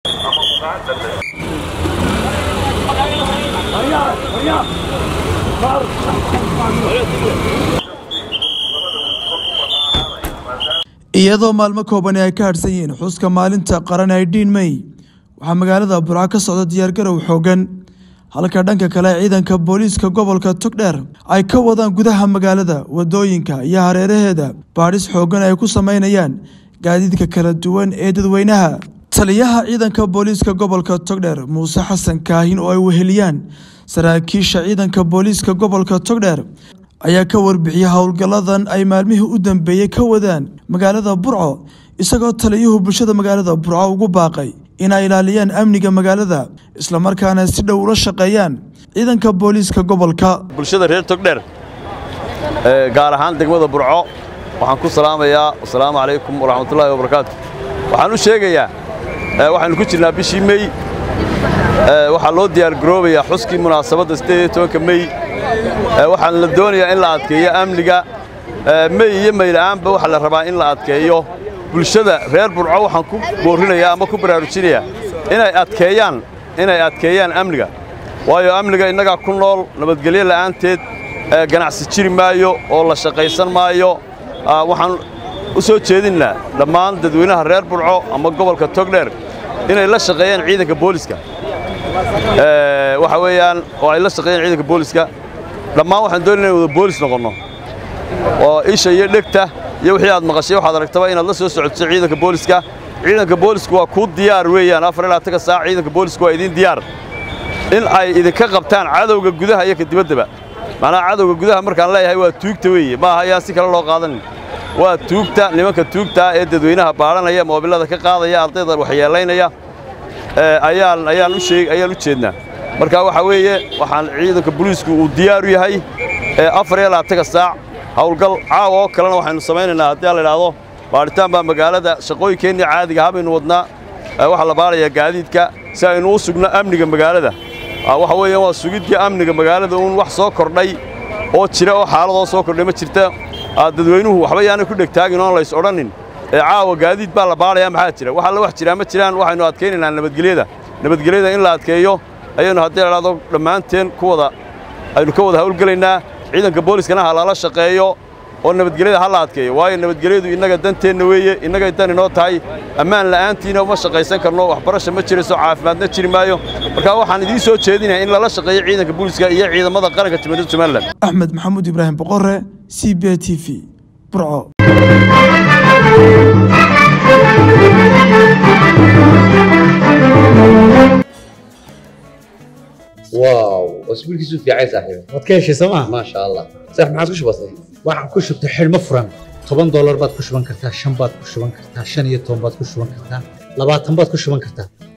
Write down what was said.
iyadoo maalmo koobani ay ka hadhsan yihiin xuska maalinta qaran ee dhiin mey waxaa magaalada burco ka socda diyaargarow xoogan halka dhanka kale ciidanka booliiska gobolka togdheer ay ka wadaan gudaha magaalada wadooyinka iyo hareeraheeda baadhis xoogan ay ku sameynayaan gaadiidka kala duwan ee dadweynaha taliyaha ciidanka booliiska gobolka togdheer muuse xasan kaahin oo ay weheliyaan saraakiisha ciidanka booliiska gobolka togdheer ayaa ka warbixiyay howlgalladan ay maalmihii u dambeeyey ka wadaan magaalada burco isagoo taliyuhu bulshada magaalada burco ugu baaqay inay ilaaliyaan amniga magaalada islamarkaana si dhow ula shaqeeyaan ciidanka booliiska gobolka bulshada reer togdheer gaar ahaan degmada burco waxaan ku salaamayaa wasalaamu calaykum waraxmatullaahi wabarakaatu waxaan u sheegayaa waxaynu ku jirnaa bishii mey waxaa loo diyaargaroobayaa xuskii munaasabadda siddeed iyo tobanka mey waxaan la doonayaa in la adkeeyo amniga mey iyo meyla'aanba waxaa la rabaa in la adkeeyo bulshada reer burco waxaan ku boorrinayaa ama ku baraarujinayaa inay adkeeyaan inay adkeeyaan amniga waayo amniga innagaa ku nool nabadgelyo la'aanteed ganacsi jiri maayo oo la shaqaysan maayo waxaan u soo jeedinnaa dhammaan dadweynaha reer burco ama gobolka togdheer inay la shaqeeyaan ciidanka booliska waxa weeyaan oo ay la shaqeeyaan ciidanka booliska dhammaan waxaan doonayna in wada boolis noqonno oo isha iyo dhegta iyo wixii aad maqashay waxaad aragtaba inaad la soo socodso ciidanka booliska ciidanka boolisku waa kuu diyaar weeyaan afar ilaa taga saac ciidanka boolisku waa idiin diyaar in ay idinka qabtaan cadowga gudaha iyo ka dibaddaba macnaha cadowga gudaha markaan leeyahay waa tuugta weeye ma aha ayaan si kale loo qaadanin waa tuugta nimanka tuugtaa ee dadweynaha baadhanaya moobillada ka qaadaya ardayda waxyeelaynaya ayaan ayaan u sheeg ayaan u jeednaa marka waxa weeye waxaan ciidanka booliisku uu diyaar u yahay afar iyo labaataga saac howlgal caawa oo kalena waxaynu samaynaynaa haddii la idhaahdo baadhitaan baa magaalada shaqooyinkeennii caadiga habaynu wadnaa waxaa la baarayaa gaadiidka si aynu u sugno amniga magaalada waxa weeyaan waa sugiddii amniga magaalada uun wax soo kordhay oo jira oo xaaladoo soo kordhay ma jirta dadweynuhu waxba yaanay ku dhegtaagin oon lays odhanin ee caawa gaadiid baa la baarayaa maxaa jira wax alla wax jiraa ma jiraan waxaynu adkaynaynaa nabadgelyada nabadgelyada in la adkeeyo ayaynu haddii la idhahdo dhammaanteen ku wada aynu ka wada hawlgelaynaa ciidanka booliskana ha lala shaqeeyo oo nabadgelyada ha la adkeeyo waayo nabadgelyadu innaga danteenna weeye innagay dan inoo tahay ammaan la'aantiina uma shaqaysan karno waxbarasha ma jirayso caafimaadna jiri maayo marka waxaan idiin soo jeedinayaa in lala shaqeeyo ciidanka booliska iyo ciidamada qaranka jumhuuriyadda somalilan axmed maxamuud ibraahim boqore c b t v burco واو اسبوعك في عايز صاحبي waad ka heshay sooma ما شاء الله صح ما عاد كش بسيط waxaan ku shubtay xidhmo furan toban doolar baad ku shuban kartaa shan baad ku shuban kartaa shan iyo toban baad ku shuban kartaa labaatan baad ku shuban kartaa